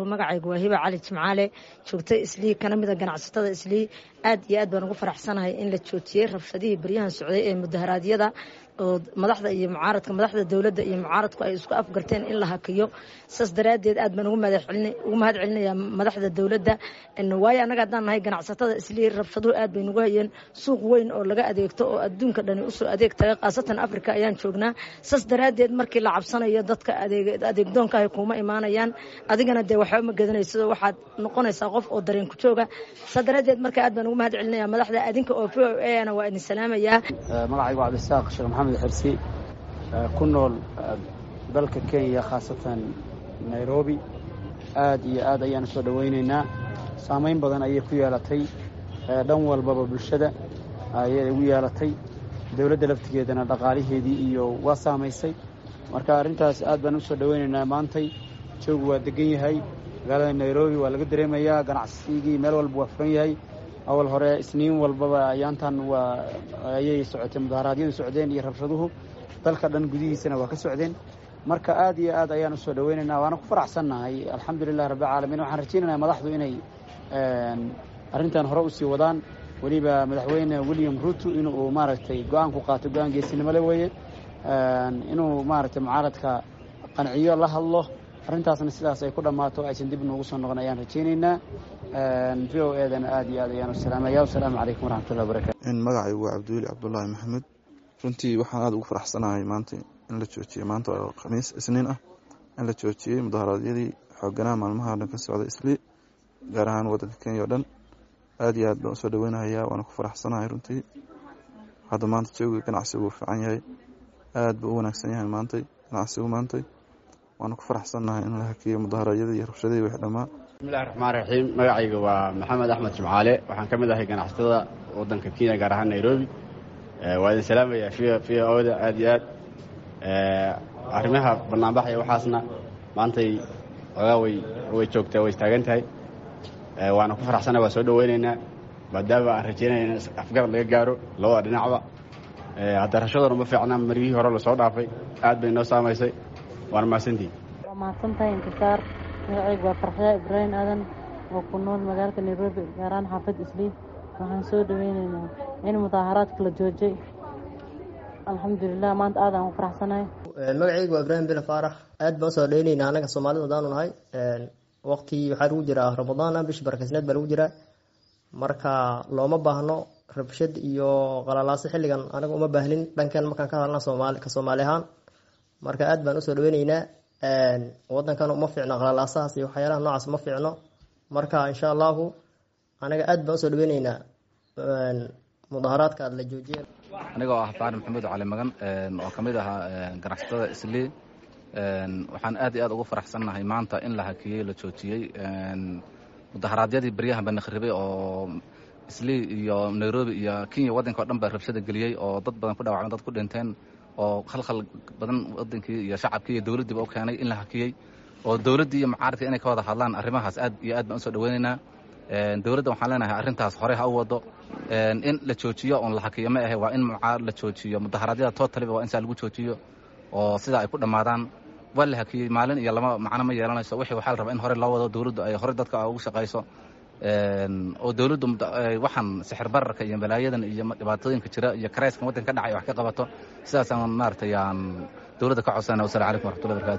magacaygu waa hiba cali jimcaale joogta islii kana mida ganacsatada islii aad iyo aad baan ugu faraxsanahay in la joojiyey rabshadihii baryahan socday ee mudaharaadyada oo madaxda iyo mucaaradka madaxda dowladda iyo mucaaradku ay isku afgarteen in la hakiyo saas daraaddeed aad baan ugu mahad celinayaa madaxda dowladda waayo annaga haddaan nahay ganacsatada islii rabshaduhu aad bay nagu hayeen suuq weyn oo laga adeegto oo adduunka dhani usoo adeeg taga khaasatan africa ayaan joognaa saas daraaddeed markii la cabsanayo dadka adeegdoonkaahay kuuma imaanayaan adigana dee waxba ma gadanayso waxaad noqonaysaa qof oo dareen ku jooga saas daraaddeed marka aad baan ugu mahad celinayaa madaxda adinka oo v o ana waa idin salaamayaa magacaygu cabdisaaq sheekh maxamed xirsi ku nool dalka kenya khaasatan nairobi aad iyo aad ayaan usoo dhowaynaynaa saamayn badan ayay ku yeelatay dhan walbaba bulshada ayay ugu yeelatay dowladda laftigeedana dhaqaaliheedii iyo waa saamaysay marka arrintaas aad baan usoo dhowaynaynaa maantay joogu waa degan yahay magaalada nairobi waa laga dareemayaa ganacsigii meel walba waa furan yahay awal hore isniin walbaba ayaantan waa ayay socotay mudaharaadyadu socdeen iyo rabshaduhu dalka dhan gudihiisana waa ka socdeen marka aad iyo aad ayaan usoo dhowaynaynaa waana ku faraxsannahay alxamdulilahi rabbilcaalamiin waxaan rajaynaynaa madaxdu inay arrintan hore usii wadaan weliba madaxweyne william ruto inuu maaragtay go-aan ku qaato go-aan geesinimole weeye inuu maaragtay mucaaradka qanciyo la hadlo arrintaasna sidaas ay ku dhammaato aysan dib noogu soo noqon ayaan rajaynaynaa v o edana aad iyo aad ayaan u salaamaya wasalaamu calaykum waraxmatullahi wabarakatu magacaygu waa cabdiweli cabdulaahi maxamed runtii waxaan aada ugu faraxsanahay maanta in la joojiyey maanta oo khamiis isniin ah in la joojiyey mudaharaadyadii xooganaha maalmaha dhan ka socda islii gaar ahaan waddanka kenya oo dhan aad iyo aad baan usoo dhaweynahayaa waana ku faraxsanahay runtii hadda maanta jooga ganacsigu uu fiican yahay aad buu u wanaagsan yahay maantay ganacsigu maantay waana ku faraxsannahay in la hakiyo mudaharaadyadii iyo rabshadihii wix dhammaa bismillahi raxmaan raxiim magacayga waa maxamed axmed jimcaale waxaan ka mid ahay ganacsatada waddanka kenya gaar ahaan nairobi waa idin salaamayaa v oda aad iyo aad arrimaha banaanbaxaya waxaasna maantay ogaa way way joogtaa way istaagan tahay waana ku faraxsannahay waa soo dhoweynaynaa maadaama aan rajaynaya in afgarad laga gaaro labada dhinacba hadda rashadan uma fiicna margihii hore lasoo dhaafay aad bay noo saamaysay waana mahadsantihi waa mahadsantahay intisaar magacaygu waa farxyaa ibraahim aadan oo ku nool magaalka nairobi gaaraan xaafad islii waxaan soo dhaweynaynaa in mudaaharaadka la joojay alxamdulilah maanta aad aan u faraxsanahay magacaygu waa ibraahim bila faarax aad baan usoo dhaweynaynaa anaga soomaalida hadaanu nahay waqti waxaa lagu jiraa ramadaana bishii barakaysneed baa lagu jiraa marka looma baahno rabshad iyo qalalaaso xilligan anaga uma baahnin dhankan markaan ka hadalna soomaali ka soomaali ahaan marka aad baan usoo dhaweynaynaa wadankan uma fiicno qalalaasahaas iyo waxyaalaha noocaas uma fiicno marka insha allahu anaga aad baan usoo dhaweynaynaa mudaharaadka la joojiya anigoo ah faari maxamuud cali magan oo ka mid ahaa ganacsatada islii waxaan aad iyo aad ugu faraxsannahay maanta in la hakiyey la joojiyey mudaharaadyadii baryahan baa nakhribay oo islii iyo nairobi iyo kenya waddanka o dhan baa rabshada geliyey oo dad badan ku dhawacmeen dad ku dhinteen oo khalkhal badan wadankii iyo shacabkii iyo dowladdiiba u keenay in la hakiyey oo dowladdii iyo mucaaradka inay ka wada hadlaan arrimahaas aad iyo aad baan usoo dhaweynaynaa dowladda waxaan leenahay arrintaas horey ha u wado in la joojiyo oon la hakiyo ma ahe waa in mucaarad la joojiyo mudaharaadyada totaliba waa in saa lagu joojiyo oo sidaa ay ku dhammaadaan waa la hakiyey maalin iyo lama macno ma yeelanayso wixii waxaa la rabaa in hore loo wado dowladdu ay hore dadka ugu shaqayso oo dowladdu waxaan sixir bararka iyo balaayadan iyo dhibaatooyinka jira iyo karayskan waddanka ka dhacay wax ka qabato sidaasaan maaragtay aan dowladda ka codsana wassalamu calaykum waraxmatullahi barakatu